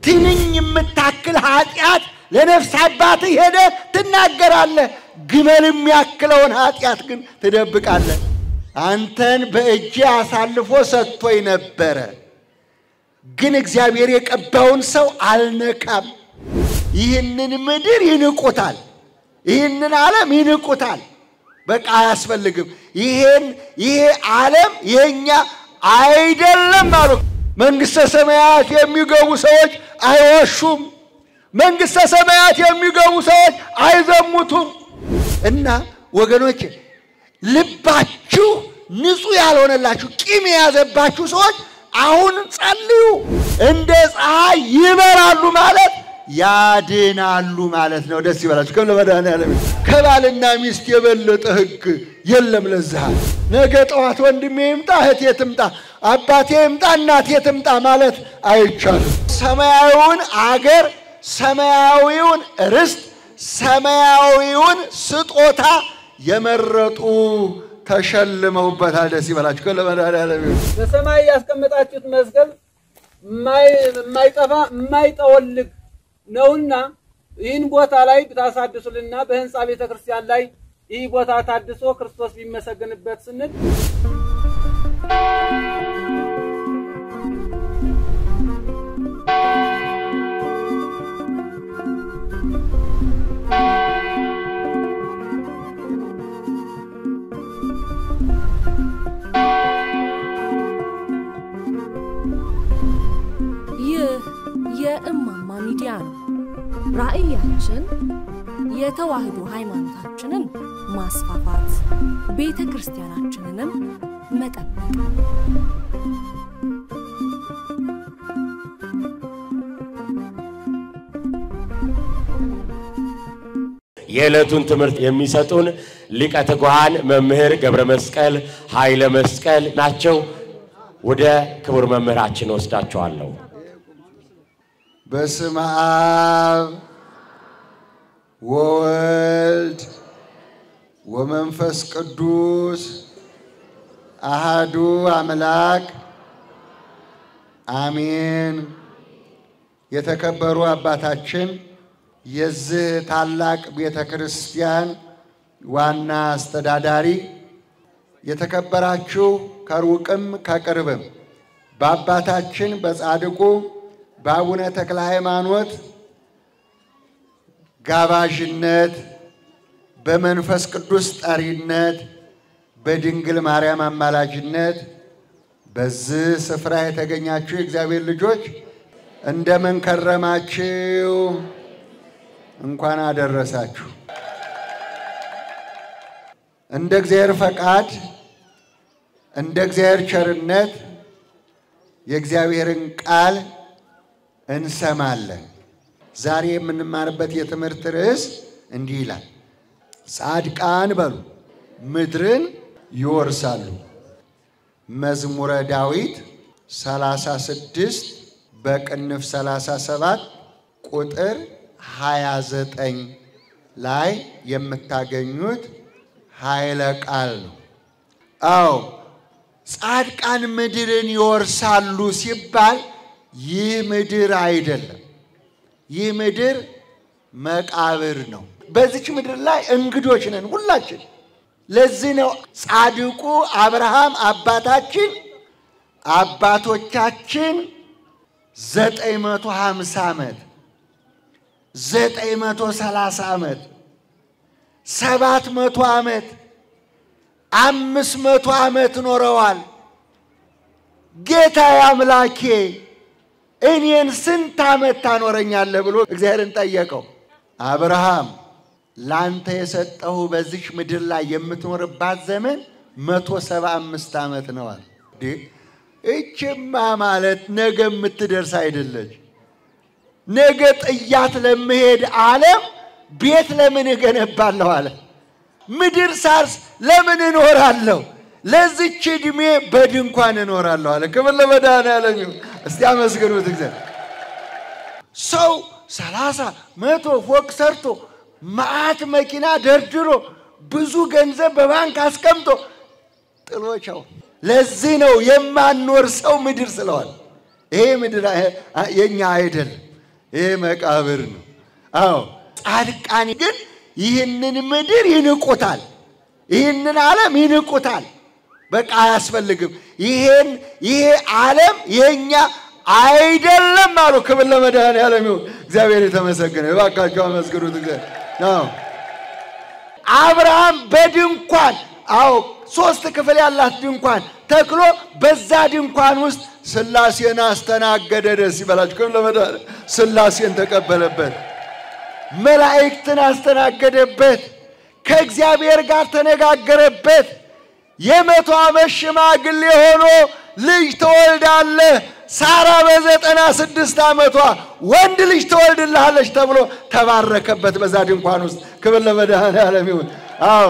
ትንኝ የምታክል ኃጢአት ለነፍስ አባትህ ሄደ ትናገራለህ። ግመል የሚያክለውን ኃጢአት ግን ትደብቃለህ። አንተን በእጄ አሳልፎ ሰጥቶኝ ነበረ፣ ግን እግዚአብሔር የቀባውን ሰው አልነካም። ይህንን ምድር ይንቁታል፣ ይህንን ዓለም ይንቁታል። በቃ አያስፈልግም። ይሄን ይሄ ዓለም የኛ አይደለም አሉ። መንግሥተ ሰማያት የሚገቡ ሰዎች አይወሹም። መንግሥተ ሰማያት የሚገቡ ሰዎች አይዘሙቱም። እና ወገኖች ልባችሁ ንጹሕ ያልሆነላችሁ ቂም የያዘባችሁ ሰዎች አሁን ጸልዩ። እንደ ፀሐይ ይበራሉ ማለት ያድናሉ ማለት ነው። ደስ ይበላችሁ። ከም ለመድኃኔዓለም ከባልና ሚስት የበለጠ ሕግ የለም። ለዝሃል ነገ ጠዋት ወንድሜ ይምጣ፣ እህቴ ትምጣ፣ አባቴ ይምጣ፣ እናቴ ትምጣ ማለት አይቻልም። ሰማያዊውን አገር፣ ሰማያዊውን ርስት፣ ሰማያዊውን ስጦታ የመረጡ ተሸልመውበታል። ደስ ይበላችሁ። ከም ለመድኃኔዓለም በሰማይ ያስቀመጣችሁት መዝገብ የማይጠፋ የማይጠወልግ ነውና ይህን ቦታ ላይ ብታሳድሱልና በህንፃ ቤተ ክርስቲያን ላይ ይህ ቦታ ታድሶ ክርስቶስ ቢመሰገንበት ስንል ይህ የእማማ ሚዲያ ነው። ራዕያችን የተዋህዶ ሃይማኖታችንን ማስፋፋት፣ ቤተ ክርስቲያናችንንም መጠበቅ የዕለቱን ትምህርት የሚሰጡን ሊቀ ትጉሃን መምህር ገብረ መስቀል ኃይለ መስቀል ናቸው። ወደ ክቡር መምህራችን ወስዳቸዋለሁ። በስመ አብ ወወልድ ወመንፈስ ቅዱስ አሃዱ አምላክ አሜን። የተከበሩ አባታችን የዚህ ታላቅ ቤተ ክርስቲያን ዋና አስተዳዳሪ፣ የተከበራችሁ ከሩቅም ከቅርብም በአባታችን በጻድቁ በአቡነ ተክለ ሃይማኖት ጋባዥነት በመንፈስ ቅዱስ ጠሪነት በድንግል ማርያም አማላጅነት በዚህ ስፍራ የተገኛችሁ የእግዚአብሔር ልጆች እንደምን ከረማችሁ? እንኳን አደረሳችሁ። እንደ እግዚአብሔር ፈቃድ እንደ እግዚአብሔር ቸርነት የእግዚአብሔርን ቃል እንሰማለን። ዛሬ የምንማርበት የትምህርት ርዕስ እንዲህ ይላል፣ ጻድቃን በሉ ምድርን ይወርሳሉ። መዝሙረ ዳዊት 36 በቅንፍ 37 ቁጥር 29 ላይ የምታገኙት ኃይለ ቃል ነው። አዎ ጻድቃን ምድርን ይወርሳሉ ሲባል ይህ ምድር አይደለም። ይህ ምድር መቃብር ነው። በዚች ምድር ላይ እንግዶች ነን ሁላችን። ለዚህ ነው ጻድቁ አብርሃም አባታችን አባቶቻችን ዘጠኝ መቶ ሀምሳ ዓመት ዘጠኝ መቶ ሰላሳ ዓመት ሰባት መቶ ዓመት አምስት መቶ ዓመት ኖረዋል። ጌታ አምላኬ እኔን ስንት ዓመት ታኖረኛለህ ብሎ እግዚአብሔርን ጠየቀው። አብርሃም ላንተ የሰጠሁ በዚች ምድር ላይ የምትኖርባት ዘመን መቶ ሰባ አምስት ዓመት ነዋል። እችማ ማለት ነገ የምትደርስ አይደለች። ነገ ጥያት ለመሄድ ዓለም ቤት ለምን እገነባለሁ አለ። ምድር ሳርስ ለምን እኖራለሁ? ለዚች ዕድሜ በድንኳን እኖራለሁ አለ። ክብር ለመድኃኔዓለም ይሁን። እስቲ አመስግኑት እግዚአብሔር። ሰው ሰላሳ መቶ ፎቅ ሰርቶ መዓት መኪና ደርድሮ ብዙ ገንዘብ በባንክ አስቀምጦ ጥሎቻው። ለዚህ ነው የማንኖር ሰው ምድር ስለዋል። ይሄ ምድር የኛ አይደለም። ይሄ መቃብር ነው። አዎ ጻድቃን ግን ይህንን ምድር ይንቁታል፣ ይህንን ዓለም ይንቁታል። በቃ አያስፈልግም። ይሄን ይሄ ዓለም የኛ አይደለም አሉ። ክብር ለመድኃኔዓለም ይሁን። እግዚአብሔር የተመሰገነ። እባካችሁ አመስግኑት። እግዚአብሔር አብርሃም በድንኳን አዎ ሶስት ክፍል ያላት ድንኳን ተክሎ በዛ ድንኳን ውስጥ ሥላሴን አስተናገደ። ደስ ይበላችሁ። ክብር ለመድኃኔዓለም ሥላሴን ተቀበለበት። መላእክትን አስተናገደበት። ከእግዚአብሔር ጋር ተነጋገረበት። የመቶ ዓመት ሽማግሌ ሆኖ ልጅ ትወልዳለህ፣ ሳራ በዘጠና ስድስት ዓመቷ ወንድ ልጅ ትወልድልሃለች ተብሎ ተባረከበት በዛ ድንኳን ውስጥ። ክብር ለመድኃኔዓለም ይሁን። አዎ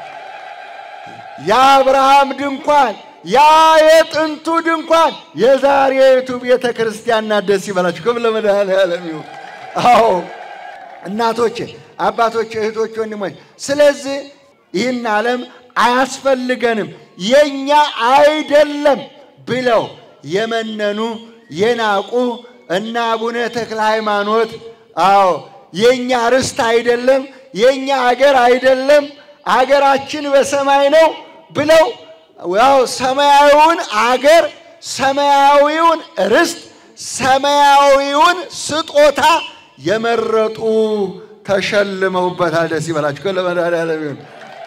የአብርሃም ድንኳን ያ የጥንቱ ድንኳን የዛሬቱ ቤተ ክርስቲያን ናት። ደስ ይበላችሁ። ክብር ለመድኃኔዓለም ይሁን። አዎ እናቶቼ፣ አባቶች፣ እህቶች፣ ወንድሞች ስለዚህ ይህን ዓለም አያስፈልገንም የኛ አይደለም ብለው የመነኑ የናቁ እና አቡነ ተክለ ሃይማኖት አዎ የኛ ርስት አይደለም የኛ አገር አይደለም አገራችን በሰማይ ነው ብለው ያው ሰማያዊውን አገር ሰማያዊውን ርስት ሰማያዊውን ስጦታ የመረጡ ተሸልመውበታል። ደስ ይበላችሁ። ለመድኃኔዓለም ይሁን።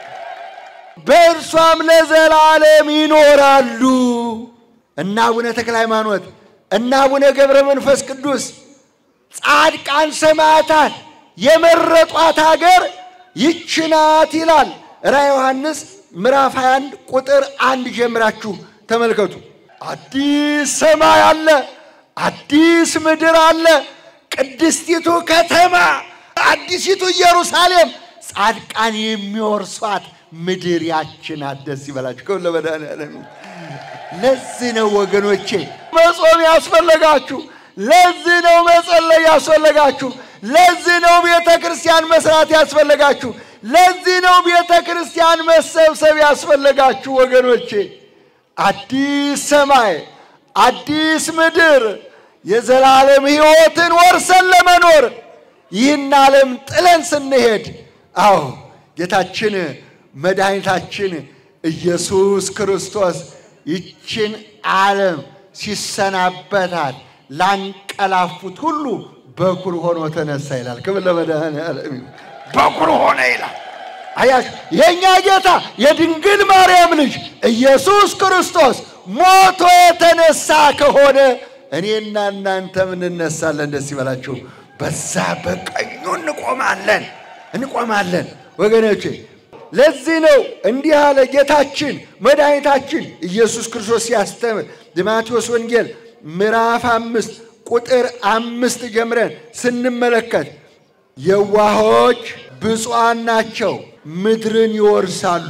በእርሷም ለዘላለም ይኖራሉ። እና አቡነ ተክለ ሃይማኖት እና አቡነ ገብረ መንፈስ ቅዱስ ጻድቃን ሰማዕታት የመረጧት ሀገር ይች ናት ይላል ራዕየ ዮሐንስ ምዕራፍ 21 ቁጥር አንድ ጀምራችሁ ተመልከቱ። አዲስ ሰማይ አለ፣ አዲስ ምድር አለ፣ ቅድስቲቱ ከተማ አዲሲቱ ኢየሩሳሌም ጻድቃን የሚወርሷት ምድር ያች ናት። ደስ ይበላችሁ። ከሁሉ ለመድኃኔዓለም ለዚህ ነው ወገኖቼ መጾም ያስፈለጋችሁ። ለዚህ ነው መጸለይ ያስፈለጋችሁ። ለዚህ ነው ቤተ ክርስቲያን መስራት ያስፈለጋችሁ። ለዚህ ነው ቤተ ክርስቲያን መሰብሰብ ያስፈለጋችሁ ወገኖቼ። አዲስ ሰማይ አዲስ ምድር የዘላለም ሕይወትን ወርሰን ለመኖር ይህን ዓለም ጥለን ስንሄድ አዎ ጌታችን መድኃኒታችን ኢየሱስ ክርስቶስ ይችን ዓለም ሲሰናበታት ላንቀላፉት ሁሉ በኩር ሆኖ ተነሳ ይላል። ክብር ለመድኃኔዓለም ይሁን። በኩር ሆነ ይላል። አያችሁ የእኛ ጌታ የድንግል ማርያም ልጅ ኢየሱስ ክርስቶስ ሞቶ የተነሳ ከሆነ እኔና እናንተም እንነሳለን። ደስ ይበላችሁ። በዛ በቀኙ እንቆማለን እንቆማለን ወገኖቼ። ለዚህ ነው እንዲህ አለ ጌታችን መድኃኒታችን ኢየሱስ ክርስቶስ ሲያስተምር የማቴዎስ ወንጌል ምዕራፍ አምስት ቁጥር አምስት ጀምረን ስንመለከት የዋሆች ብፁዓን ናቸው ምድርን ይወርሳሉ።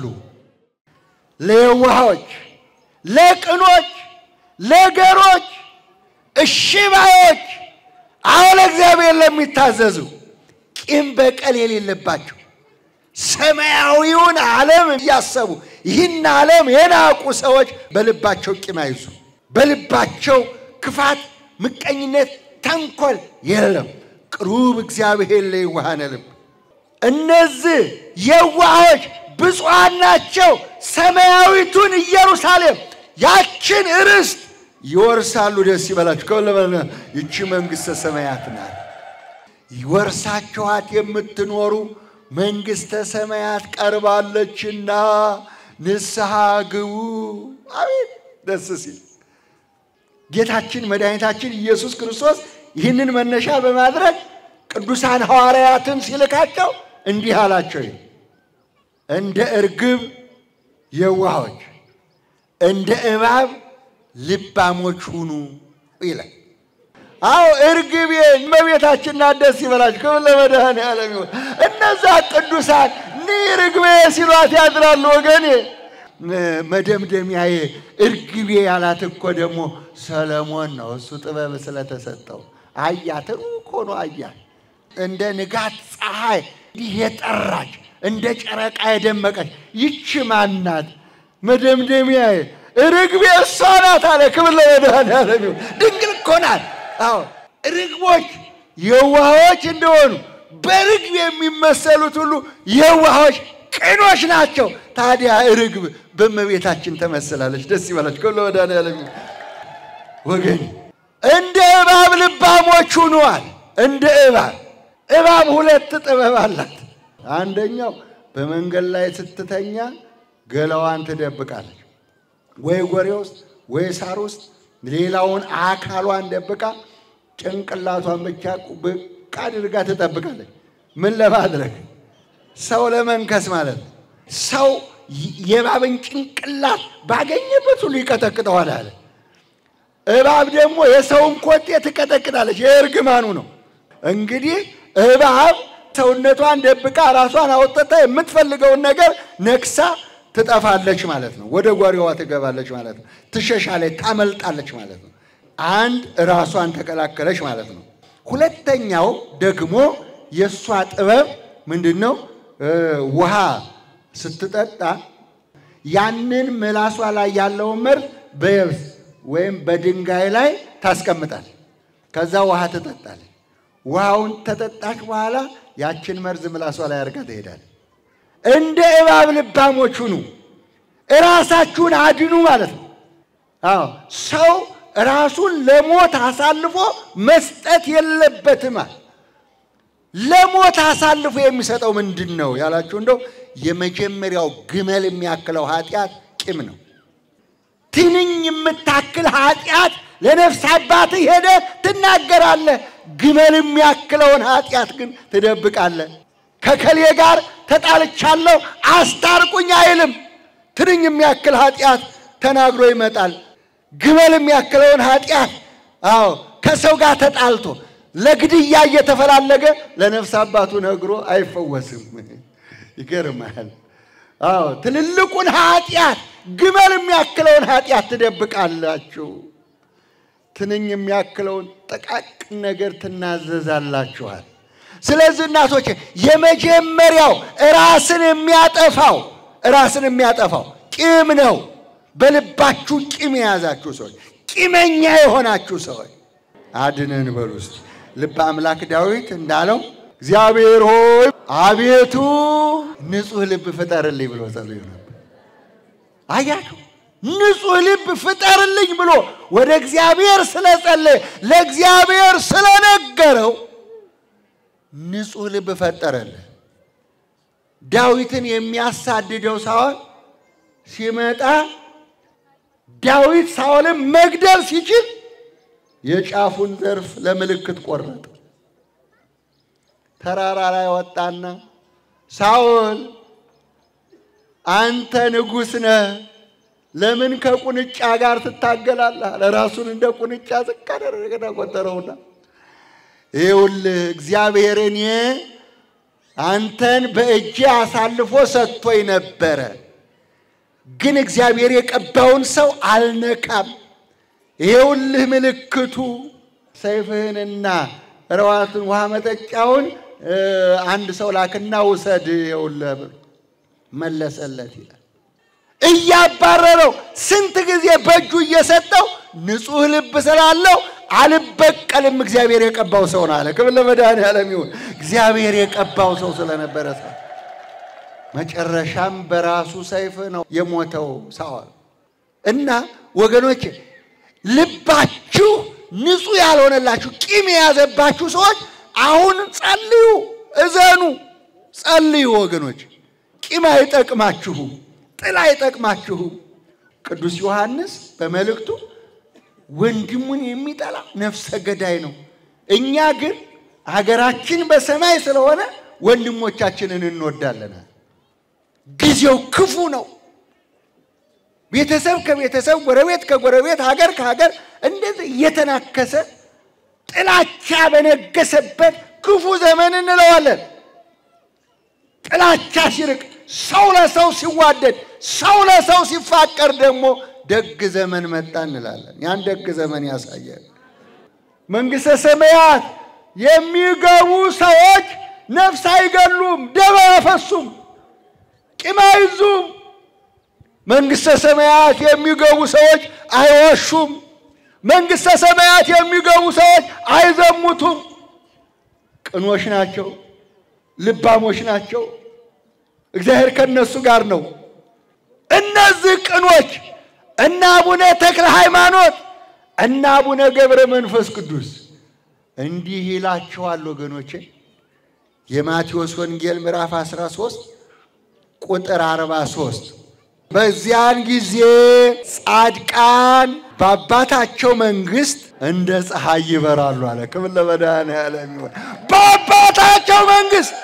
ለየዋሆች፣ ለቅኖች፣ ለገሮች፣ እሺ ባዮች አሁን እግዚአብሔር ለሚታዘዙ ቂም በቀል የሌለባቸው ሰማያዊውን ዓለም እያሰቡ ይህን ዓለም የናቁ ሰዎች በልባቸው ቂም አይዙ። በልባቸው ክፋት፣ ምቀኝነት፣ ተንኮል የለም። ቅሩብ እግዚአብሔር ለየዋሃነ ልብ። እነዚህ የዋሆች ብፁዓን ናቸው፣ ሰማያዊቱን ኢየሩሳሌም ያችን ርስት ይወርሳሉ። ደስ ይበላችሁ። ከሁለመ ይቺ መንግሥተ ሰማያት ናት። ይወርሳችኋት የምትኖሩ መንግሥተ ሰማያት ቀርባለችና ንስሐ ግቡ። አቤት ደስ ሲል ጌታችን መድኃኒታችን ኢየሱስ ክርስቶስ ይህንን መነሻ በማድረግ ቅዱሳን ሐዋርያትን ሲልካቸው እንዲህ አላቸው፣ እንደ እርግብ የዋሆች እንደ እባብ ልባሞች ሁኑ ይላል። አዎ እርግቤ እመቤታችን ናት። ደስ ይበላችሁ። ክብር ለመድኃኔዓለም ይሁን። እነዛ ቅዱሳን ኒ ርግቤ ሲሏት ያድራሉ ወገኔ። መደምደሚያዬ እርግቤ ያላት እኮ ደግሞ ሰለሞን ነው። እሱ ጥበብ ስለተሰጠው አያት፣ ሩቅ ሆኖ አያት። እንደ ንጋት ፀሐይ እንዲህ የጠራች እንደ ጨረቃ የደመቀች ይቺ ማናት? መደምደሚያዬ ርግቤ እሷ ናት አለ። ክብር ለመድኃኔዓለም ይሁን። ድንግል እኮ ናት። አዎ ርግቦች የዋሆች እንደሆኑ በርግብ የሚመሰሉት ሁሉ የዋሆች ቅኖች ናቸው። ታዲያ ርግብ በእመቤታችን ተመስላለች። ደስ ይበላችሁ። ከሎ መድኃኒዓለም ወገን እንደ እባብ ልባሞች ሁነዋል። እንደ እባብ እባብ ሁለት ጥበብ አላት። አንደኛው በመንገድ ላይ ስትተኛ ገላዋን ትደብቃለች፣ ወይ ጎሬ ውስጥ ወይ ሳር ውስጥ ሌላውን አካሏን ደብቃ ጭንቅላቷን ብቻ ብቅ አድርጋ ትጠብቃለች። ምን ለማድረግ ሰው ለመንከስ ማለት ነው። ሰው የእባብን ጭንቅላት ባገኘበት ሁሉ ይቀጠቅጠዋል አለ። እባብ ደግሞ የሰውን ኮቴ ትቀጠቅጣለች። የእርግማኑ ነው። እንግዲህ እባብ ሰውነቷን ደብቃ ራሷን አውጥታ የምትፈልገውን ነገር ነክሳ ትጠፋለች ማለት ነው። ወደ ጓሪዋ ትገባለች ማለት ነው። ትሸሻለች፣ ታመልጣለች ማለት ነው። አንድ ራሷን ተከላከለች ማለት ነው። ሁለተኛው ደግሞ የእሷ ጥበብ ምንድን ነው? ውሃ ስትጠጣ ያንን ምላሷ ላይ ያለውን መርዝ በየብስ ወይም በድንጋይ ላይ ታስቀምጣል። ከዛ ውሃ ትጠጣለች። ውሃውን ተጠጣች በኋላ ያችን መርዝ ምላሷ ላይ አድርጋ ትሄዳለች። እንደ እባብ ልባሞች ሁኑ፣ እራሳችሁን አድኑ ማለት ነው። አዎ ሰው ራሱን ለሞት አሳልፎ መስጠት የለበትም። ለሞት አሳልፎ የሚሰጠው ምንድን ነው ያላችሁ እንደው የመጀመሪያው ግመል የሚያክለው ኃጢአት ቂም ነው። ትንኝ የምታክል ኃጢአት ለነፍስ አባትህ ሄደህ ትናገራለህ። ግመል የሚያክለውን ኃጢአት ግን ትደብቃለህ። ከከሌ ጋር ተጣልቻለሁ አስታርቁኝ አይልም። ትንኝ የሚያክል ኃጢአት ተናግሮ ይመጣል። ግመል የሚያክለውን ኃጢአት አዎ ከሰው ጋር ተጣልቶ ለግድያ እየተፈላለገ ለነፍስ አባቱ ነግሮ አይፈወስም። ይገርማል። አዎ ትልልቁን ኃጢአት ግመል የሚያክለውን ኃጢአት ትደብቃላችሁ። ትንኝ የሚያክለውን ጥቃቅን ነገር ትናዘዛላችኋል። ስለዚህ እናቶች የመጀመሪያው ራስን የሚያጠፋው ራስን የሚያጠፋው ቂም ነው። በልባችሁ ቂም የያዛችሁ ሰዎች፣ ቂመኛ የሆናችሁ ሰዎች አድነን በሉ እስቲ። ልበ አምላክ ዳዊት እንዳለው እግዚአብሔር ሆይ አቤቱ ንጹሕ ልብ ፍጠርልኝ ብሎ ጸልዮ ነበር። አያችሁ፣ ንጹሕ ልብ ፍጠርልኝ ብሎ ወደ እግዚአብሔር ስለጸለየ ለእግዚአብሔር ስለነገረው ንጹሕ ልብ ፈጠረልህ። ዳዊትን የሚያሳድደው ሳኦል ሲመጣ ዳዊት ሳኦልን መግደል ሲችል የጫፉን ዘርፍ ለምልክት ቆረጠ። ተራራ ላይ ወጣና ሳኦል አንተ ንጉሥ ነህ፣ ለምን ከቁንጫ ጋር ትታገላለህ? ለራሱን እንደ ቁንጫ ዝቅ አደረገና ቆጠረውና ይኸውልህ እግዚአብሔር እኔ አንተን በእጄ አሳልፎ ሰጥቶኝ ነበረ፣ ግን እግዚአብሔር የቀባውን ሰው አልነካም። ይኸውልህ ምልክቱ ሰይፍህንና ረዋትን ውሃ መጠጫውን አንድ ሰው ላክና ውሰድ፣ ይኸውልህ ብሎ መለሰለት ይላል። እያባረረው ስንት ጊዜ በእጁ እየሰጠው ንጹሕ ልብ ስላለው አልበቀልም፣ እግዚአብሔር የቀባው ሰው ነው አለ። ክብር ለመድኃኒዓለም ይሁን። እግዚአብሔር የቀባው ሰው ስለነበረ ሰው መጨረሻም በራሱ ሰይፍ ነው የሞተው ሳኦል እና ወገኖች ልባችሁ ንጹሕ ያልሆነላችሁ ቂም የያዘባችሁ ሰዎች አሁን ጸልዩ፣ እዘኑ፣ ጸልዩ ወገኖች። ቂም አይጠቅማችሁም፣ ጥል አይጠቅማችሁም። ቅዱስ ዮሐንስ በመልእክቱ ወንድሙን የሚጠላ ነፍሰ ገዳይ ነው። እኛ ግን ሀገራችን በሰማይ ስለሆነ ወንድሞቻችንን እንወዳለን። ጊዜው ክፉ ነው። ቤተሰብ ከቤተሰብ፣ ጎረቤት ከጎረቤት፣ ሀገር ከሀገር እንደዚህ እየተናከሰ ጥላቻ በነገሰበት ክፉ ዘመን እንለዋለን። ጥላቻ ሲርቅ፣ ሰው ለሰው ሲዋደድ፣ ሰው ለሰው ሲፋቀር ደግሞ ደግ ዘመን መጣ እንላለን። ያን ደግ ዘመን ያሳያል። መንግሥተ ሰማያት የሚገቡ ሰዎች ነፍስ አይገሉም፣ ደም አያፈሱም፣ ቂም አይዙም። መንግሥተ ሰማያት የሚገቡ ሰዎች አይዋሹም። መንግሥተ ሰማያት የሚገቡ ሰዎች አይዘሙቱም። ቅኖች ናቸው፣ ልባሞች ናቸው። እግዚአብሔር ከነሱ ጋር ነው። እነዚህ ቅኖች እና አቡነ ተክለ ሃይማኖት እና አቡነ ገብረ መንፈስ ቅዱስ እንዲህ ይላቸዋል ወገኖቼ። የማቴዎስ ወንጌል ምዕራፍ 13 ቁጥር 43 በዚያን ጊዜ ጻድቃን በአባታቸው መንግሥት እንደ ፀሐይ ይበራሉ አለ። ክብር ለመድኃኔዓለም ይሁን። በአባታቸው መንግሥት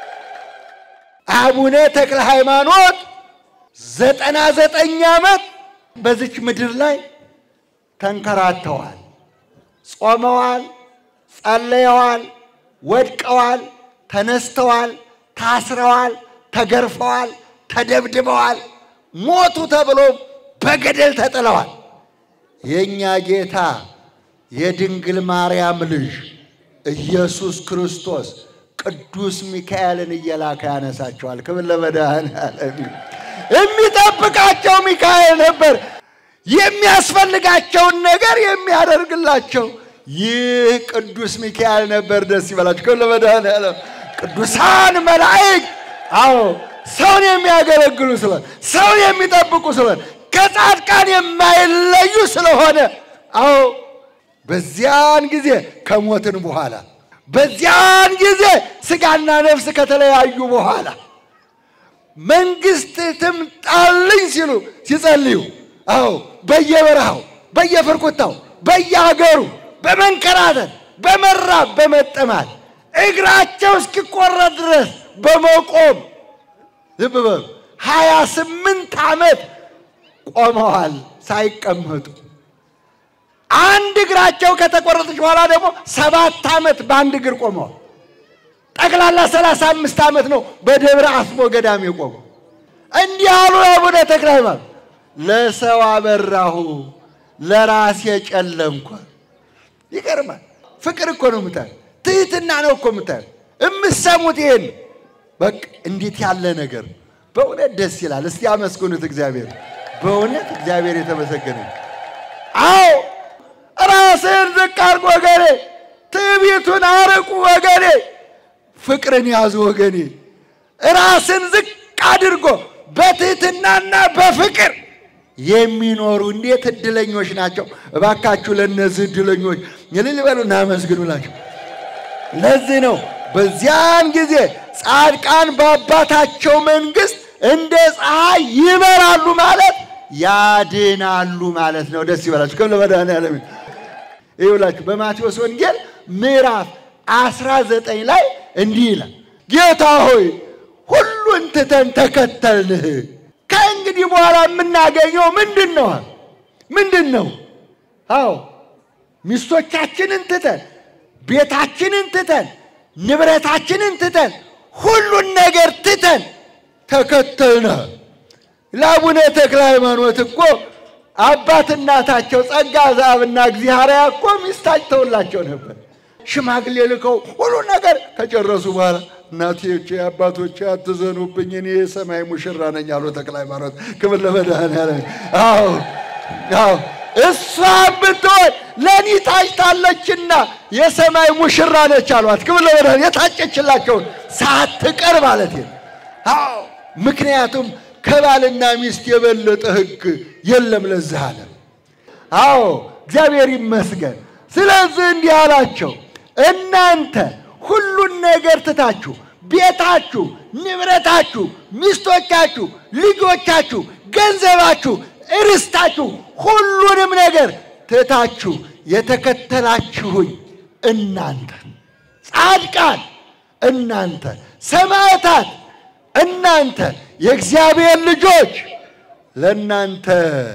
አቡነ ተክለ ሃይማኖት ዘጠና ዘጠኝ ዓመት በዚች ምድር ላይ ተንከራተዋል፣ ጾመዋል፣ ጸለየዋል፣ ወድቀዋል፣ ተነስተዋል፣ ታስረዋል፣ ተገርፈዋል፣ ተደብድበዋል፣ ሞቱ ተብሎ በገደል ተጥለዋል። የእኛ ጌታ የድንግል ማርያም ልጅ ኢየሱስ ክርስቶስ ቅዱስ ሚካኤልን እየላከ ያነሳቸዋል። ክብር ለመድኃኔዓለም ይሁን። የሚጠብቃቸው ሚካኤል ነበር። የሚያስፈልጋቸውን ነገር የሚያደርግላቸው ይህ ቅዱስ ሚካኤል ነበር። ደስ ይበላቸው። ክብር ለመድኃኔዓለም። ቅዱሳን መላእክት አዎ ሰውን የሚያገለግሉ ስለሆነ ሰውን የሚጠብቁ ስለሆነ ከጻድቃን የማይለዩ ስለሆነ አዎ በዚያን ጊዜ ከሞትን በኋላ በዚያን ጊዜ ስጋና ነፍስ ከተለያዩ በኋላ መንግስት ትምጣልኝ ሲሉ ሲጸልዩ አዎ በየበረሃው በየፍርኩታው በየሀገሩ በመንከራተት በመራብ በመጠማት እግራቸው እስኪቆረጥ ድረስ በመቆም ልብ በሉ ሀያ ስምንት ዓመት ቆመዋል ሳይቀመጡ። አንድ እግራቸው ከተቆረጠች በኋላ ደግሞ ሰባት ዓመት በአንድ እግር ቆመዋል። ጠቅላላ ሰላሳ አምስት ዓመት ነው በደብረ አስቦ ገዳም የቆሙ። እንዲህ አሉ አቡነ ተክለ ሃይማኖት፣ ለሰው አበራሁ ለራሴ ጨለምኩ። ይገርማል። ፍቅር እኮ ነው የምታዩ፣ ትህትና ነው እኮ የምታዩ። የምሰሙት ይሄን በቃ እንዴት ያለ ነገር በእውነት ደስ ይላል። እስቲ አመስግኑት እግዚአብሔር። በእውነት እግዚአብሔር የተመሰገነ ይሁን። አዎ ራስህን ዝቅ አድርግ ወገኔ፣ ትዕቢቱን አርቁ ወገኔ፣ ፍቅርን ያዙ ወገኔ። ራስን ዝቅ አድርጎ በትህትናና በፍቅር የሚኖሩ እንዴት እድለኞች ናቸው! እባካችሁ ለእነዚህ እድለኞች እልል በሉ እናመስግኑላቸው። ለዚህ ነው በዚያን ጊዜ ጻድቃን በአባታቸው መንግሥት እንደ ፀሐይ ይበራሉ ማለት ያድናሉ ማለት ነው። ደስ ይበላችሁ። ከም ለመድኃኔዓለም ይውላችሁ። በማቴዎስ ወንጌል ምዕራፍ አስራ ዘጠኝ ላይ እንዲህ ይላል፣ ጌታ ሆይ ሁሉን ትተን ተከተልንህ። ከእንግዲህ በኋላ የምናገኘው ምንድን ነው? ምንድን ነው? አዎ ሚስቶቻችንን ትተን ቤታችንን ትተን ንብረታችንን ትተን ሁሉን ነገር ትተን ተከተልነ። ለአቡነ ተክለ ሃይማኖት እኮ አባት እናታቸው ጸጋ ዘአብና እግዚአብሔር እኮ ሚስት አጭተውላቸው ነበር። ሽማግሌ ልከው ሁሉ ነገር ከጨረሱ በኋላ እናቴዎቼ አባቶቼ አትዘኑብኝ፣ እኔ የሰማይ ሙሽራ ነኝ አሉ ተክለ ሃይማኖት። ክብር ለመድኃኔዓለም። አዎ አዎ እሷ ብትሆን ለእኔ ታጭታለችና የሰማይ ሙሽራ ነች አሏት። ክብር ለመድኃኔዓለም። የታጨችላቸውን ሳትቀር ማለት ነው። አዎ ምክንያቱም ከባልና ሚስት የበለጠ ሕግ የለም ለዚህ ዓለም። አዎ እግዚአብሔር ይመስገን። ስለዚህ እንዲህ አላቸው፣ እናንተ ሁሉን ነገር ትታችሁ ቤታችሁ፣ ንብረታችሁ፣ ሚስቶቻችሁ፣ ልጆቻችሁ፣ ገንዘባችሁ፣ እርስታችሁ ሁሉንም ነገር ትታችሁ የተከተላችሁኝ እናንተ ጻድቃን፣ እናንተ ሰማዕታት፣ እናንተ የእግዚአብሔር ልጆች ለእናንተ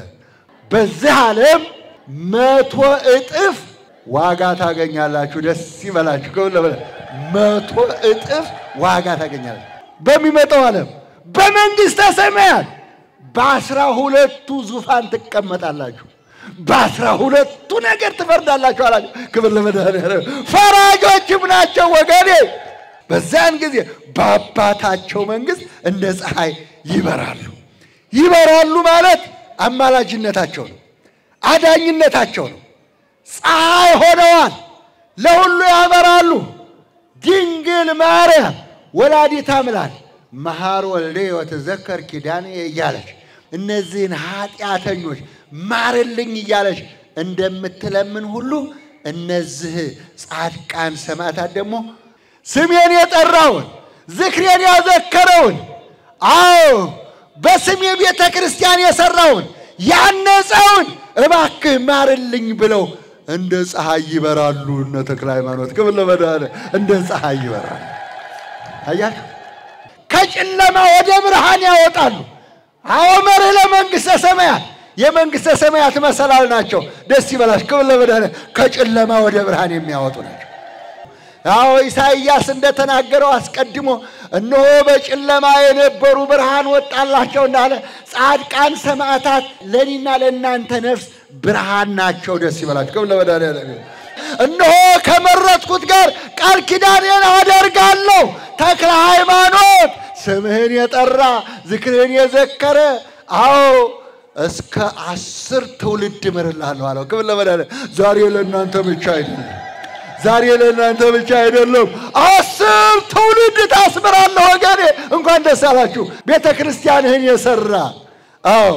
በዚህ ዓለም መቶ እጥፍ ዋጋ ታገኛላችሁ። ደስ ይበላችሁ። ከሁሉ በላይ መቶ እጥፍ ዋጋ ታገኛላችሁ። በሚመጣው ዓለም በመንግሥተ ሰማያት በአስራ ሁለቱ ዙፋን ትቀመጣላችሁ። በአስራ ሁለቱ ነገር ትፈርዳላችሁ አላቸው። ክብር ለመድኃኔዓለም። ፈራጆችም ናቸው ወገኔ። በዚያን ጊዜ በአባታቸው መንግሥት እንደ ፀሐይ ይበራሉ። ይበራሉ ማለት አማላጅነታቸው ነው፣ አዳኝነታቸው ነው። ፀሐይ ሆነዋል፣ ለሁሉ ያበራሉ። ድንግ ድንግል ማርያም ወላዲተ አምላክ መሐር ወልደ ወትዘከር ኪዳኔ እያለች እነዚህን ኃጢአተኞች ማርልኝ እያለች እንደምትለምን ሁሉ እነዚህ ጻድቃን ሰማዕታት ደግሞ ስሜን የጠራውን ዝክሬን ያዘከረውን አዎ በስሜ ቤተ ክርስቲያን የሰራውን ያነጸውን እባክህ ማርልኝ ብለው እንደ ፀሐይ ይበራሉ። እነ ተክለ ሃይማኖት ክብር ለመድኃኔዓለም እንደ ፀሐይ ይበራሉ። አያችሁ፣ ከጨለማ ወደ ብርሃን ያወጣሉ። አዎ መርህ ለመንግሥተ ሰማያት የመንግሥተ ሰማያት መሰላል ናቸው። ደስ ይበላሽ። ክብር ለመድኃኔዓለም ከጨለማ ወደ ብርሃን የሚያወጡ ናቸው። አዎ ኢሳይያስ እንደተናገረው አስቀድሞ እነሆ በጨለማ የነበሩ ብርሃን ወጣላቸው እንዳለ ጻድቃን ሰማዕታት ለእኔና ለእናንተ ነፍስ ብርሃን ናቸው። ደስ ይበላችሁ። ክብር ለመድኃኔዓለም። እነሆ ከመረጥኩት ጋር ቃል ኪዳኔን አደርጋለሁ። ተክለ ሃይማኖት ስምህን የጠራ ዝክርህን የዘከረ አዎ እስከ አስር ትውልድ እምርልሃለሁ አለው። ክብር ለመድኃኔዓለም። ዛሬ ለእናንተ ብቻ አይደለም ዛሬ ለእናንተ ብቻ አይደለም፣ አስር ትውልድ ታስምራለህ ወገኔ። እንኳን ደስ አላችሁ። ቤተ ክርስቲያንህን የሰራ አዎ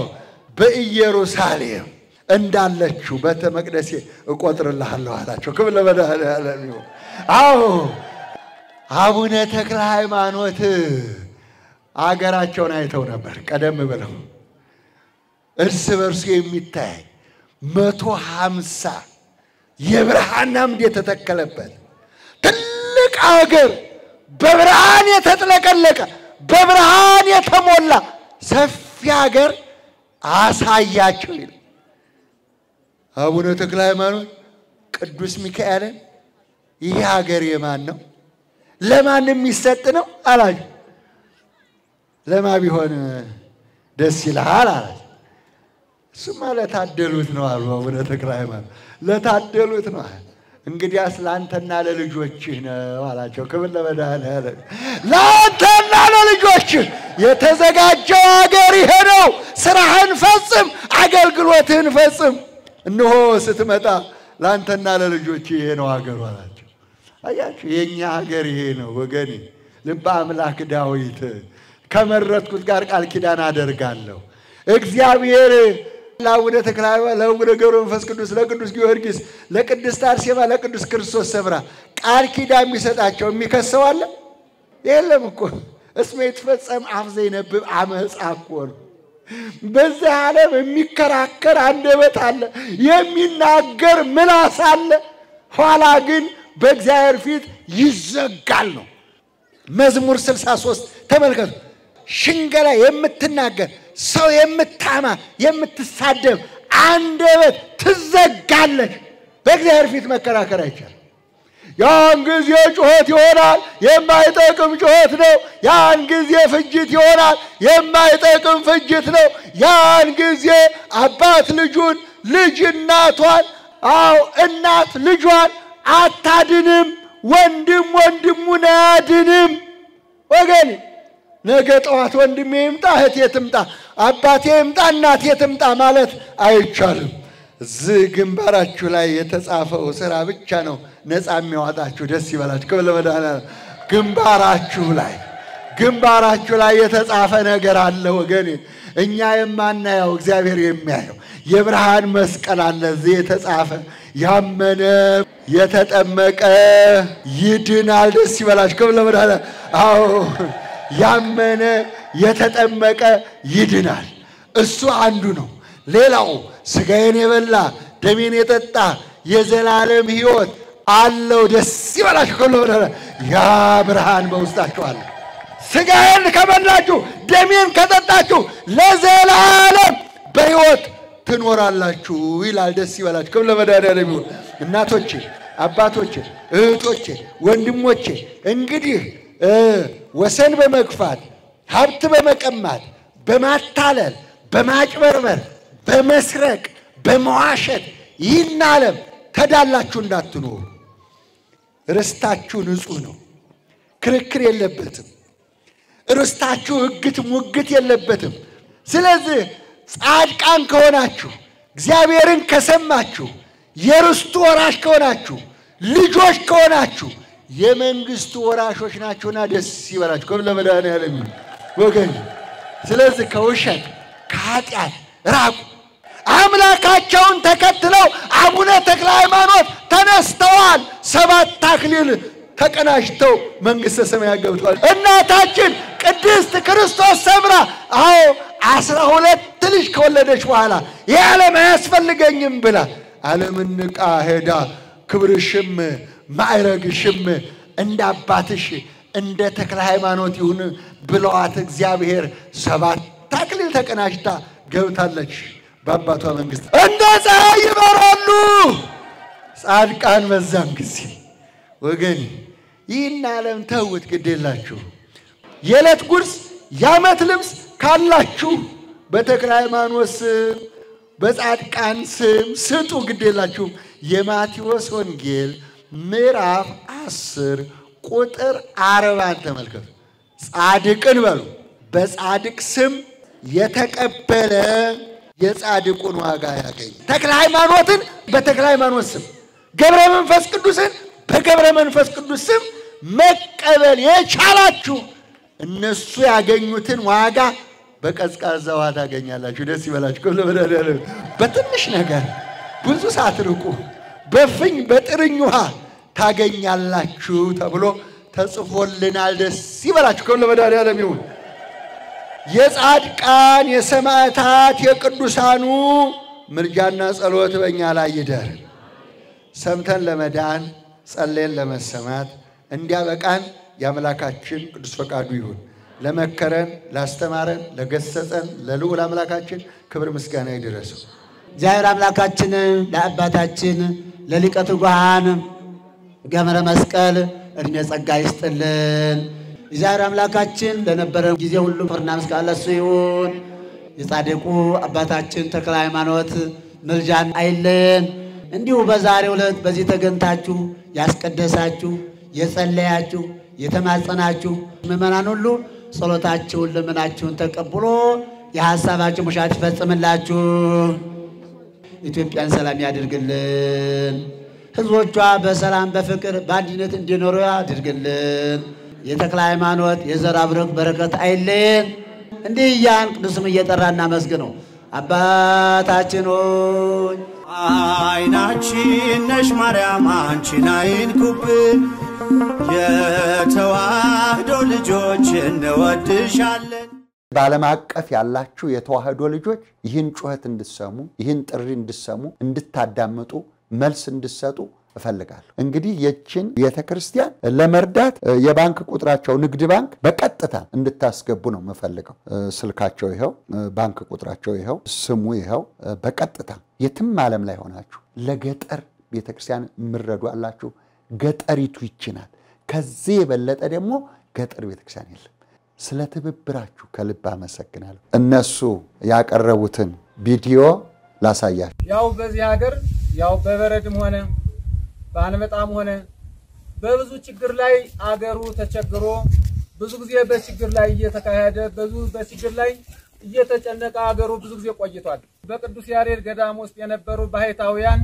በኢየሩሳሌም እንዳለችው ቤተ መቅደሴ እቆጥርልሃለሁ አላቸው። ክብር ለመድኃኔዓለም ይሁን። አዎ አቡነ ተክለ ሃይማኖት አገራቸውን አይተው ነበር። ቀደም ብለው እርስ በርሱ የሚታይ መቶ ሀምሳ የብርሃን አምድ የተተከለበት ትልቅ አገር በብርሃን የተጥለቀለቀ በብርሃን የተሞላ ሰፊ ሀገር አሳያቸው ይል አቡነ ተክለ ሃይማኖት ቅዱስ ሚካኤልን ይህ ሀገር የማን ነው? ለማን የሚሰጥ ነው አላቸው። ለማ ቢሆን ደስ ይልሃል አላቸው። እሱማ ለታደሉት ነው አሉ አቡነ ተክለ ሃይማኖት። ለታደሉት ነው። እንግዲያስ ለአንተና ለልጆችህ ነው አላቸው። ክብር ለመድኃኔዓለም። ለአንተና ለልጆችህ የተዘጋጀው አገር ይሄ ነው። ስራህን ፈጽም፣ አገልግሎትህን ፈጽም። እነሆ ስትመጣ ለአንተና ለልጆችህ ይሄ ነው አገሩ አላቸው። አያችሁ፣ የእኛ ሀገር ይሄ ነው ወገኔ። ልበ አምላክ ዳዊት ከመረጥኩት ጋር ቃል ኪዳን አደርጋለሁ እግዚአብሔር ለአቡነ ተክለ ሃይማኖት ለአቡነ ገብረ መንፈስ ቅዱስ ለቅዱስ ጊዮርጊስ ለቅድስት አርሴማ ለቅዱስ ክርስቶስ ሰምራ ቃል ኪዳን የሚሰጣቸው የሚከሰው አለ የለም እኮ እስመ ይትፈጸም አፍ ዘይነብብ አመፃ እኮ ነው። በዚህ ዓለም የሚከራከር አንደበት አለ፣ የሚናገር ምላስ አለ። ኋላ ግን በእግዚአብሔር ፊት ይዘጋል ነው። መዝሙር 63 ተመልከቱ። ሽንገላ የምትናገር ሰው የምታማ የምትሳደብ አንደበት ትዘጋለች። በእግዚአብሔር ፊት መከራከር አይቻልም። ያን ጊዜ ጩኸት ይሆናል፣ የማይጠቅም ጩኸት ነው። ያን ጊዜ ፍጅት ይሆናል፣ የማይጠቅም ፍጅት ነው። ያን ጊዜ አባት ልጁን፣ ልጅ እናቷን፣ አዎ እናት ልጇን አታድንም፣ ወንድም ወንድሙን አያድንም። ወገኔ ነገ ጠዋት ወንድሜ ይምጣ እህቴ ትምጣ አባቴ ይምጣ እናቴ ትምጣ ማለት አይቻልም። እዚህ ግንባራችሁ ላይ የተጻፈው ስራ ብቻ ነው ነፃ የሚያወጣችሁ። ደስ ይበላችሁ። ክብር ለመድኃኔዓለም። ግንባራችሁ ላይ ግንባራችሁ ላይ የተጻፈ ነገር አለ ወገኔ፣ እኛ የማናየው እግዚአብሔር የሚያየው የብርሃን መስቀል አለ እዚህ የተጻፈ ያመነ የተጠመቀ ይድናል። ደስ ይበላችሁ። ክብር ለመድኃኔዓለም። አዎ ያመነ የተጠመቀ ይድናል። እሱ አንዱ ነው። ሌላው ስጋዬን የበላ ደሜን የጠጣ የዘላለም ሕይወት አለው። ደስ ይበላችሁ። ከሎ ያ ብርሃን በውስጣችሁ አለ። ስጋዬን ከበላችሁ ደሜን ከጠጣችሁ ለዘላለም በሕይወት ትኖራላችሁ ይላል። ደስ ይበላችሁ። ክብር ለመድኃኔዓለም ይሁን። እናቶቼ፣ አባቶቼ፣ እህቶቼ፣ ወንድሞቼ እንግዲህ ወሰን በመግፋት ሀብት በመቀማት በማታለል በማጭበርበር በመስረቅ በመዋሸት ይህን ዓለም ተዳላችሁ እንዳትኖሩ። ርስታችሁ ንጹሕ ነው፣ ክርክር የለበትም። ርስታችሁ ሕግት ሙግት የለበትም። ስለዚህ ጻድቃን ከሆናችሁ እግዚአብሔርን ከሰማችሁ የርስቱ ወራሽ ከሆናችሁ ልጆች ከሆናችሁ የመንግስቱ ወራሾች ናቸውና ደስ ይበላችሁ። ከም ለመድኃኔዓለም ይሁን ወገን። ስለዚህ ከውሸት ከኃጢአት ራቁ። አምላካቸውን ተከትለው አቡነ ተክለ ሃይማኖት ተነስተዋል። ሰባት አክሊል ተቀናጅተው መንግሥተ ሰማያት ገብተዋል። እናታችን ቅድስት ክርስቶስ ሰምራ አዎ አስራ ሁለት ልጅ ከወለደች በኋላ ይህ ዓለም አያስፈልገኝም ብላ ዓለምን ንቃ ሄዳ ክብርሽም ማዕረግሽም እንደ አባትሽ እንደ ተክለ ሃይማኖት ይሁን ብለዋት እግዚአብሔር ሰባት አክሊል ተቀናጅታ ገብታለች። በአባቷ መንግሥት እንደ ፀሐይ ይበራሉ ጻድቃን በዛን ጊዜ ወገን ይህን ዓለም ተውት፣ ግድ የላችሁ የዕለት ጉርስ የዓመት ልብስ ካላችሁ በተክለ ሃይማኖት ስም በጻድቃን ስም ስጡ፣ ግድ የላችሁም። የማቴዎስ ወንጌል ምዕራፍ አስር ቁጥር አርባን ተመልከቱ። ጻድቅን በሉ በጻድቅ ስም የተቀበለ የጻድቁን ዋጋ ያገኝ። ተክለ ሃይማኖትን በተክለ ሃይማኖት ስም ገብረ መንፈስ ቅዱስን በገብረ መንፈስ ቅዱስ ስም መቀበል የቻላችሁ እነሱ ያገኙትን ዋጋ በቀዝቃዛ ውሃ ታገኛላችሁ። ደስ ይበላችሁ። ከም ለመድኃኔዓለም በትንሽ ነገር ብዙ ሳትርቁ በፍኝ በጥርኝ ውሃ ታገኛላችሁ ተብሎ ተጽፎልናል። ደስ ይበላችሁ። ከም ለመድኃኔዓለም ይሁን። የጻድቃን የሰማዕታት የቅዱሳኑ ምልጃና ጸሎት በእኛ ላይ ይደር። ሰምተን ለመዳን ጸሌን ለመሰማት እንዲያበቃን የአምላካችን ቅዱስ ፈቃዱ ይሁን። ለመከረን፣ ላስተማረን፣ ለገሰጸን ለልዑል አምላካችን ክብር ምስጋና ይድረሰው። እግዚአብሔር አምላካችን ለአባታችን ለሊቀ ትጉሃን ገብረ መስቀል እድሜ ጸጋ ይስጥልን። እግዚአብሔር አምላካችን ለነበረ ጊዜ ሁሉ ክብርና ምስጋና ለእሱ ይሁን። የጻድቁ አባታችን ተክለ ሃይማኖት ምልጃን አይለየን። እንዲሁ በዛሬው ዕለት በዚህ ተገኝታችሁ ያስቀደሳችሁ፣ የጸለያችሁ፣ የተማጸናችሁ ምዕመናን ሁሉ ጸሎታችሁን ልመናችሁን ተቀብሎ የሐሳባችሁ ሙሻት ይፈጽምላችሁ። ኢትዮጵያን ሰላም ያድርግልን። ሕዝቦቿ በሰላም በፍቅር በአንድነት እንዲኖሩ ያድርግልን። የተክለ ሃይማኖት የዘር አብረክ በረከት አይለየን። እንዲህ እያን ቅዱስም እየጠራ እናመስግነው። አባታችን ሆይ አይናችን ነሽ ማርያም አንቺን አይንኩብን፣ የተዋህዶ ልጆች እንወድሻለን። በዓለም አቀፍ ያላችሁ የተዋህዶ ልጆች ይህን ጩኸት እንድሰሙ ይህን ጥሪ እንድሰሙ እንድታዳምጡ መልስ እንድሰጡ እፈልጋለሁ። እንግዲህ የችን ቤተ ክርስቲያን ለመርዳት የባንክ ቁጥራቸው ንግድ ባንክ በቀጥታ እንድታስገቡ ነው የምፈልገው። ስልካቸው ይኸው፣ ባንክ ቁጥራቸው ይኸው፣ ስሙ ይኸው። በቀጥታ የትም ዓለም ላይ ሆናችሁ ለገጠር ቤተ ክርስቲያን የምረዱ አላችሁ። ገጠሪቱ ይችናል። ከዚህ የበለጠ ደግሞ ገጠር ቤተ ክርስቲያን የለም። ስለ ትብብራችሁ ከልብ አመሰግናለሁ። እነሱ ያቀረቡትን ቪዲዮ ላሳያችሁ። ያው በዚህ ሀገር ያው በበረድም ሆነ በአንበጣም ሆነ በብዙ ችግር ላይ አገሩ ተቸግሮ ብዙ ጊዜ በችግር ላይ እየተካሄደ ብዙ በችግር ላይ እየተጨነቀ አገሩ ብዙ ጊዜ ቆይቷል። በቅዱስ ያሬድ ገዳም ውስጥ የነበሩ ባህታውያን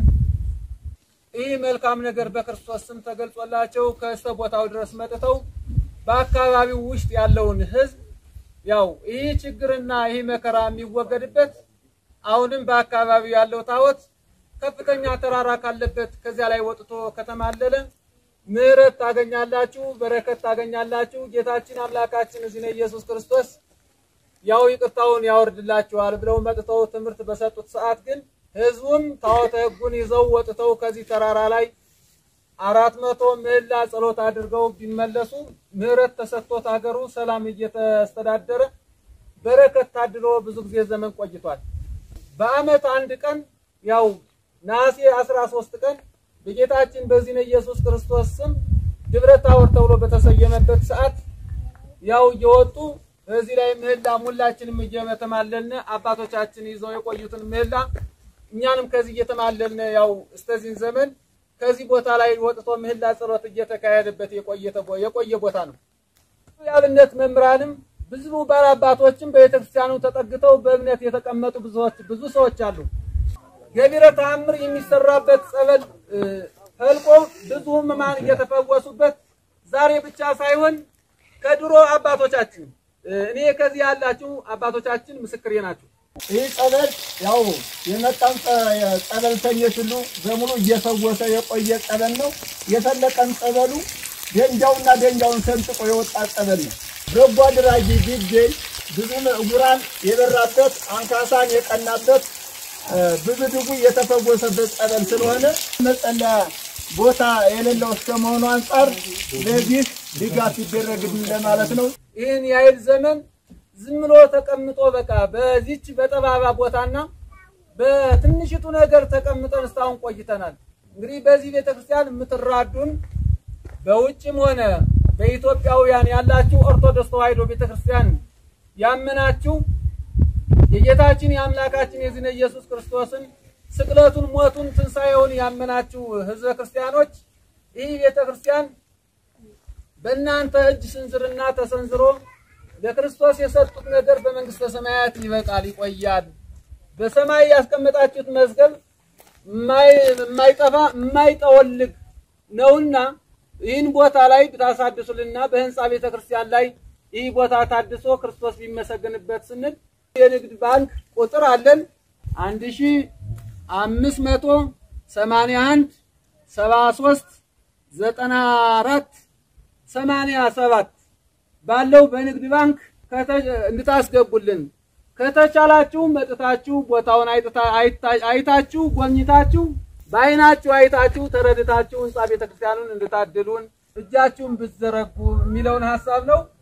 ይህ መልካም ነገር በክርስቶስ ስም ተገልጾላቸው ከስተ ቦታው ድረስ መጥተው በአካባቢው ውስጥ ያለውን ሕዝብ ያው ይህ ችግርና ይህ መከራ የሚወገድበት አሁንም በአካባቢው ያለው ታቦት ከፍተኛ ተራራ ካለበት ከዚያ ላይ ወጥቶ ከተማለለ ምሕረት ታገኛላችሁ፣ በረከት ታገኛላችሁ። ጌታችን አምላካችን እዚህ ነው ኢየሱስ ክርስቶስ ያው ይቅርታውን ያወርድላችኋል ብለው መጥተው ትምህርት በሰጡት ሰዓት ግን ህዝቡም ታቦተ ሕጉን ይዘው ወጥተው ከዚህ ተራራ ላይ አራት መቶ ምህላ ጸሎት አድርገው ቢመለሱ ምሕረት ተሰጥቶት ሀገሩ ሰላም እየተስተዳደረ በረከት ታድሎ ብዙ ጊዜ ዘመን ቆይቷል። በዓመት አንድ ቀን ያው ነሐሴ 13 ቀን በጌታችን በዚህ ነው ኢየሱስ ክርስቶስ ስም ደብረ ታቦር ተብሎ በተሰየመበት ሰዓት ያው እየወጡ በዚህ ላይ ምህላ ሁላችንም እየተማለልን አባቶቻችን ይዘው የቆዩትን ምህላ እኛንም ከዚህ እየተማለልን ያው እስከዚህን ዘመን ከዚህ ቦታ ላይ ወጥቶ ምህላ ጸሎት እየተካሄደበት የቆየ ቦታ ነው። የአብነት መምህራንም ብዙ ባላባቶችም በቤተክርስቲያኑ ተጠግተው በእምነት የተቀመጡ ብዙዎች ብዙ ሰዎች አሉ። ገቢረ ተአምር የሚሰራበት ጸበል ፈልቆ ብዙ ሕሙማን እየተፈወሱበት ከዛሬ ብቻ ሳይሆን ከድሮ አባቶቻችን እኔ ከዚህ ያላችሁ አባቶቻችን ምስክሬ ናቸው። ይህ ጸበል ያው የመጣን ጸበልተኞች ሁሉ በሙሉ እየፈወሰ የቆየ ጸበል ነው። የፈለቀን ጸበሉ ደንጃውና ደንጃውን ሰንጥቆ የወጣ ጸበል ነው። በጎ አድራጊ ቢገኝ ብዙ ዕውራን የበራበት አንካሳን የቀናበት ብዙ ድጉ የተፈወሰበት ጸበል ስለሆነ መጸለያ ቦታ የሌለው እስከመሆኑ አንጻር ለዚህ ድጋፍ ይደረግልን ለማለት ነው። ይህን የኃይል ዘመን ዝም ብሎ ተቀምጦ በቃ በዚች በጠባባ ቦታና በትንሽቱ ነገር ተቀምጠን እስካሁን ቆይተናል። እንግዲህ በዚህ ቤተክርስቲያን የምትራዱን በውጭም ሆነ በኢትዮጵያውያን ያላችሁ ኦርቶዶክስ ተዋሕዶ ቤተክርስቲያን ያመናችሁ የጌታችን የአምላካችን የዚህነ ኢየሱስ ክርስቶስን ስቅለቱን፣ ሞቱን፣ ትንሣኤውን ያመናችሁ ህዝበ ክርስቲያኖች ይህ ቤተክርስቲያን በእናንተ እጅ ስንዝርና ተሰንዝሮ ለክርስቶስ የሰጡት ነገር በመንግስተ ሰማያት ይበቃል፣ ይቆያል። በሰማይ ያስቀመጣችሁት መዝገብ የማይጠፋ የማይጠወልግ ነውና ይህን ቦታ ላይ ብታሳድሱልና በህንፃ ቤተ ክርስቲያን ላይ ይህ ቦታ ታድሶ ክርስቶስ ቢመሰገንበት ስንል የንግድ ባንክ ቁጥር አለን አንድ ሺ አምስት መቶ ሰማንያ አንድ ሰባ ሶስት ዘጠና አራት ሰማንያ ሰባት ባለው በንግድ ባንክ እንድታስገቡልን ከተቻላችሁ መጥታችሁ ቦታውን አይታችሁ ጎብኝታችሁ በአይናችሁ አይታችሁ ተረድታችሁ ህንፃ ቤተክርስቲያኑን እንድታድሉን እጃችሁን ብትዘረጉ የሚለውን ሀሳብ ነው።